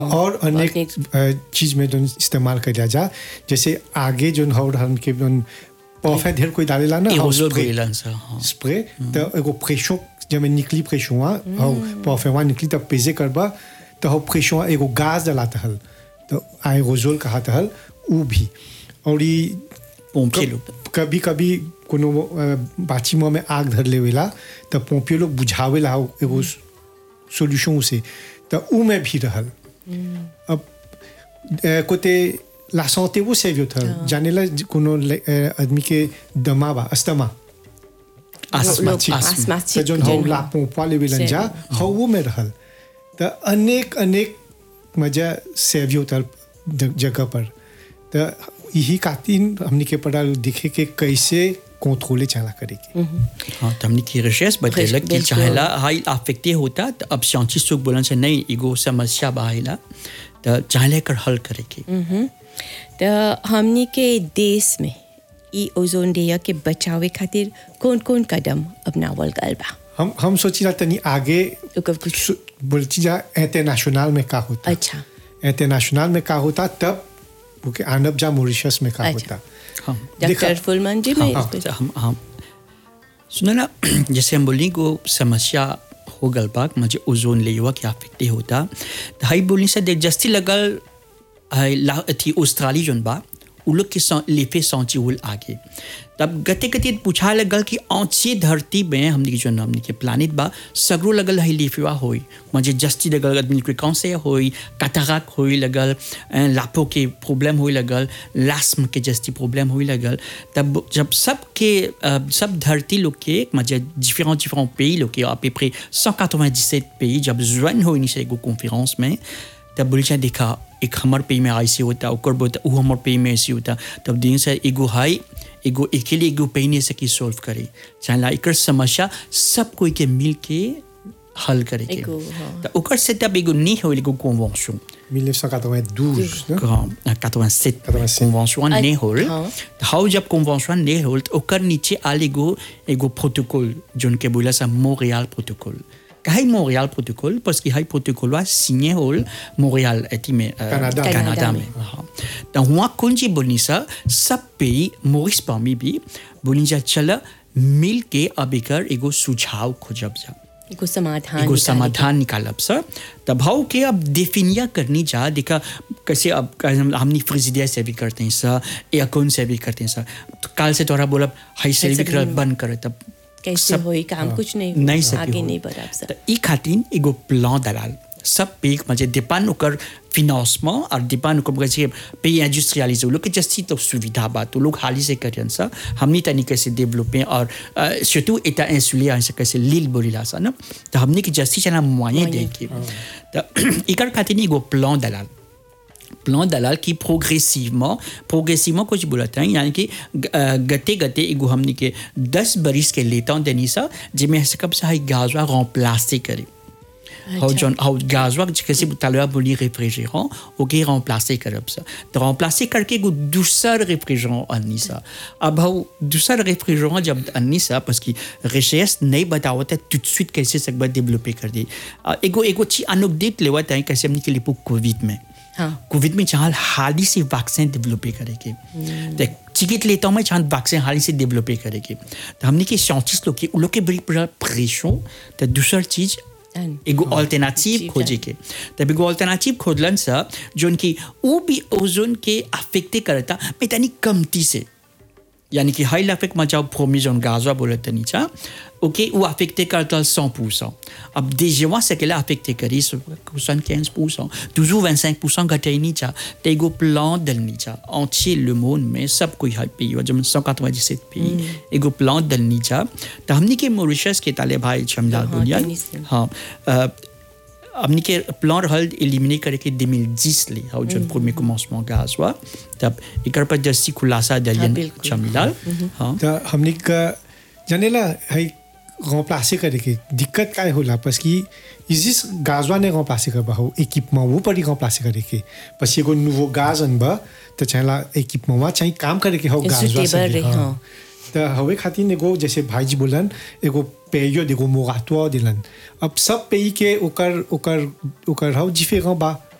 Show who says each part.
Speaker 1: और अनेक अ, चीज में जोन इस्तेमाल करिया जा जैसे आगे जोन हौ हम के जोन परफे ढेर कोई डालेला ना हौ
Speaker 2: एरोजोल
Speaker 1: स्प्रे
Speaker 2: बोलेला सा हाँ
Speaker 1: स्प्रे तो एगो प्रेशो जब निकली प्रेशो हौ परफेवा निकली तब पेजे करबा तो हौ प्रेशो एगो गैस डलाता हल तो आयरोजोल कहत हल उ भी और ई
Speaker 2: पोंपिए लोग
Speaker 1: कभी कभी कोनो अ, बाची मुँह में आग धर लेवेला तो पोपियो लोग बुझावेला हौ एगो सोल्यूशन से तो उ में भी रहल अब अ, कोते ला santé वो सेव था जानेला कोनो ले- अ, आदमी के दमा बा अस्थमा
Speaker 2: आसमाची
Speaker 3: लोग-
Speaker 2: आसमा
Speaker 3: asthmatic
Speaker 1: तो जोन हौ
Speaker 3: जन
Speaker 1: ला
Speaker 3: हो।
Speaker 1: पोंपा लेवेलन जा
Speaker 3: सेव।
Speaker 1: हौ वो में रहल तो अनेक अनेक मजा सेव होता जगह पर तो यही खातिर हमने के पड़ा दिखे के कैसे कंट्रोले चला करेगी
Speaker 2: हाँ तो हमने की रिसर्च बतेला कि
Speaker 3: बिल्कुल।
Speaker 2: चाहेला हाई अफेक्टे होता तो अब साइंटिस्ट लोग बोलन से नहीं एगो समस्या बाहेला तो चाहेला कर हल करेगी
Speaker 3: तो हमनी के देश में ई ओजोन लेयर के बचावे खातिर कौन कौन कदम अपनावल गल बा
Speaker 1: हम हम सोची रहा तनी आगे
Speaker 3: ओकर कुछ
Speaker 1: सु- बोलती जा इंटरनेशनल में का होता
Speaker 3: अच्छा
Speaker 1: इंटरनेशनल में का होता तब वो के आनब जा मॉरिशस में का
Speaker 3: अच्छा।
Speaker 1: होता
Speaker 2: हाँ
Speaker 3: डॉक्टर फुलमान जी मैं
Speaker 2: हाँ, हाँ, हम हम सुनो ना जैसे हम बोली को समस्या हो गल बा मुझे ओजोन लेवा के अफेक्टे होता तो हाई बोलनी से देख जस्ती लगल हाई ला थी ऑस्ट्रेली जोन बा उ लोग के सौ- लेफे सौची उल आगे तब गते गते पूछा लगल कि औची धरती में हमने के जो हमने के प्लानिट बा सगरो लगल है लेफेवा होई मुझे जस्ती लगल आदमी के कौन से होई कताराक होई लगल अ, लापो के प्रॉब्लम होई लगल लास्म के जस्ती प्रॉब्लम होई लगल तब जब सब के अ, सब धरती लोग के मुझे डिफरेंट डिफरेंट pays लोग के à peu près 197 pays जब ज्वाइन होई नहीं से एगो कॉन्फ्रेंस में तब बोले चाहे देखा एक हमार पे में ऐसे होता ओकर बोलता वो हमार पे में ऐसे होता तब दिन से एगो हाई एगो अकेले एगो पे नहीं सकी सॉल्व करे चाहे एकर समस्या सब कोई के मिल के हल करे के
Speaker 3: एगो, हाँ।
Speaker 2: तो ओकर सेटअप एगो नहीं हो एगो कन्वेंशन
Speaker 1: 1992 ना?
Speaker 2: Grand- 87
Speaker 1: 87.
Speaker 2: convention
Speaker 3: Ah,
Speaker 2: नहीं होल
Speaker 3: हाँ।
Speaker 2: हाउ जब convention नहीं होल तो ओकर नीचे आल एगो एगो प्रोटोकॉल जोन के बोला सा मोntréal प्रोटोकॉल काहे मोntréal प्रोटोकॉल parce कि हाई प्रोटोकॉल वा signé होल मोntréal एती में अ,
Speaker 1: कनाडा।
Speaker 2: कनाडा
Speaker 3: कनाडा
Speaker 2: में हाँ तो वहाँ कौन जी बोलनी सा सब pays मोरिस पामी भी बोलनी जा चल मिल के अब एकर एगो सुझाव खोजब जा
Speaker 3: एगो समाधान
Speaker 2: एगो
Speaker 3: निकाले
Speaker 2: समाधान निकालब सर तब हाउ के अब डिफिनिया करनी जा देखा कैसे अब कैसे हम- हमने फ्रिजिडिया से भी करते हैं सर या कौन से भी करते हैं सर तो कल से तोरा बोला हाई से भी
Speaker 3: से
Speaker 2: कर
Speaker 3: भी-
Speaker 2: बंद करे तब
Speaker 3: कैसे
Speaker 2: सब-
Speaker 3: होई काम कुछ नहीं
Speaker 2: नहीं
Speaker 3: होई,
Speaker 2: सके
Speaker 3: आगे
Speaker 2: होई।
Speaker 3: नहीं बढ़ब
Speaker 2: तो
Speaker 3: सर
Speaker 2: ई खातिर एगो प्लान दलाल सब पे मजे डिपेंड ओकर फिनांसमेंट और डिपेंड ओकर कैसे पे इंडस्ट्रियलाइज लोग के जस्ती तो सुविधा बा तो लोग हाली से करियन सा हमनी तनी कैसे डेवलप और surtout एटा इंसुलिया ऐसे कैसे लील बोलीला सा ना तो हमनी के जस्ती चना मुआये दे के तो इकर खातिर एगो प्लान दलाल प्लान दलाल की प्रोग्रेसिवement प्रोग्रेसिवement कुछ बोलते हैं यानी कि अ, गते गते एगो हमनी के दस बरिस के लेता देनी सा जिसमें से कब से हाई गाजवा remplacer करे हाउ जॉन हाउ गाजवा कैसे तलवा बोली रेफ्रिजरेंट ओके remplacer करब सा तो remplacer करके एगो दूसर रेफ्रिजरेंट अन्नी सा अब हाउ दूसर रेफ्रिजरेंट जब अन्नी सा parce कि रिसर्च नहीं बतावत है tout de suite कैसे सकबा डेवलप कर दी अ, एगो एगो ची अनुदेत लेवत है कैसे हमनी के लिए कोविड में
Speaker 3: हाँ
Speaker 2: कोविड में चाहे हाल ही से वैक्सीन डेवलप करेंगे देख टिकट लेता हूँ मैं चाहे वैक्सीन हाल ही से डेवलप करेंगे तो हमने के साइंटिस्ट लोग के उन लोग के बड़ी बड़ा प्रेशर तो दूसर चीज
Speaker 3: अन-
Speaker 2: एगो अल्टरनेटिव
Speaker 3: जी,
Speaker 2: खोजे के तब एगो अल्टरनेटिव खोजलन सा जोन की वो भी ओजोन के अफेक्टे करता मैं तनी कमती से यानी कि हाई अफेक्ट में जाओ प्रोमी जोन गाजवा बोले तनी चा ओके वो अफेक्टे करता सौ परसेंट अब déjà से केला अफेक्टे करी सोixante quinze परसेंट toujours 25 परसेंट घटे नहीं चा तो एगो प्लान दलनी चा entier le monde में सब कोई हाई pays जब 197 pays एगो प्लान दलनी चा तो हमनी के मॉरिशस के ताले भाई छमलाल
Speaker 3: हाँ,
Speaker 2: बुनियाद
Speaker 3: टेनिस में।
Speaker 2: हाँ अ, हमने के प्लान रहल एलिमिने करे के 2010 ले हाउ जन premier commencement gaz हुआ तब एकर पर जस्सी खुलासा दलियन
Speaker 3: बिल्कुल।
Speaker 2: छमलाल हाँ
Speaker 1: तो हमने का जानेला है remplacer करे के दिक्कत काय होला parce कि इजिस गाजवा ने remplacer कर हो équipement वो पर ही remplacer करे के parce एगो nouveau gaz अनबा तो चाहेला équipement वा चाहिए काम करे के हो गाजवा
Speaker 3: Suitable रहे, हाँ।
Speaker 1: तो हवे खातिर एगो जैसे भाईजी बोलन एगो पेयो एगो मोराटो दिलन अब सब पेई के ओकर ओकर ओकर हाउ डिफरेंट बा